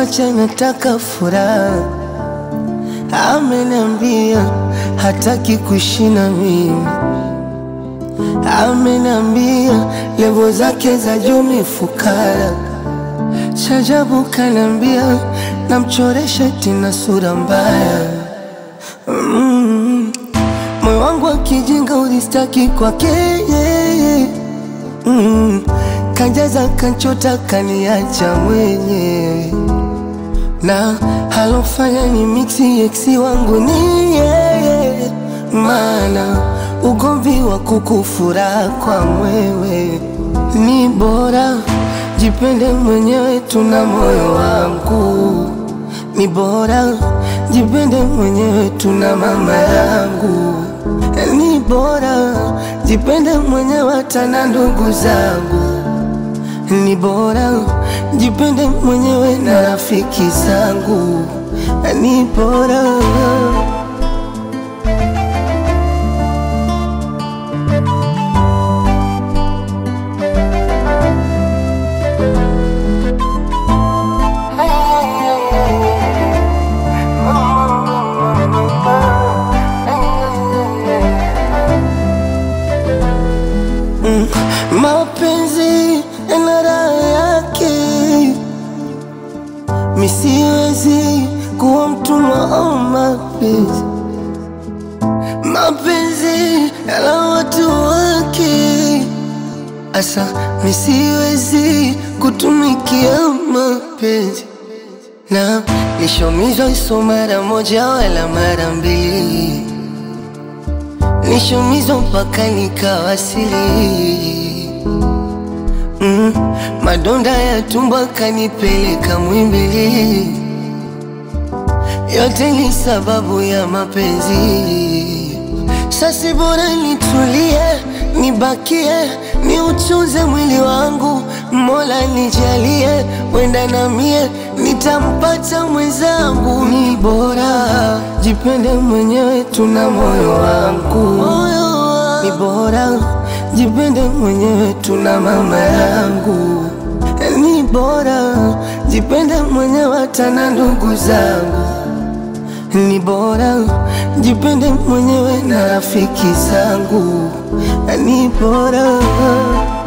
kuniacha, nataka furaha. Ameniambia hataki kuishi na mimi, ameniambia levo zake za juu ni fukara. Shajabu kanambia namchoresha tina sura mbaya mm. Moyo wangu akijinga ulistaki kwake yeye mm. Kanjaza kanchota kaniacha mwenyewe na halofanya ni mixi eksi wangu ni yeye, maana ugomvi wa kukufura kwa mwewe ni bora jipende mwenyewe, tuna moyo wangu ni bora jipende mwenyewe, tuna mama yangu ni bora jipende mwenyewe, hata na ndugu zangu ni bora jipende mwenyewe na rafiki zangu ni bora Mm, mapenzi yana raha yake, misiwezi kuwa mtumwa wa mapenzi. Mapenzi yana watu wake, asa misiwezi kutumikia mapenzi na nishomizwa iso mara moja wala mara mbili nishumizwa mpaka nikawasili. Mm, madonda ya tumbo kanipeleka Mwimbili, yote ni sababu ya mapenzi. Sasi bora nitulie, nibakie, niuchuze mwili wangu, Mola nijalie, wenda na mie nitampata mwenzangu. Ni bora jipende mwenyewe, tuna moyo wangu. Ni bora jipende mwenyewe, tuna mama yangu. Ni bora jipende mwenyewe, hata na ndugu zangu. Ni bora jipende mwenyewe na rafiki zangu. Ni bora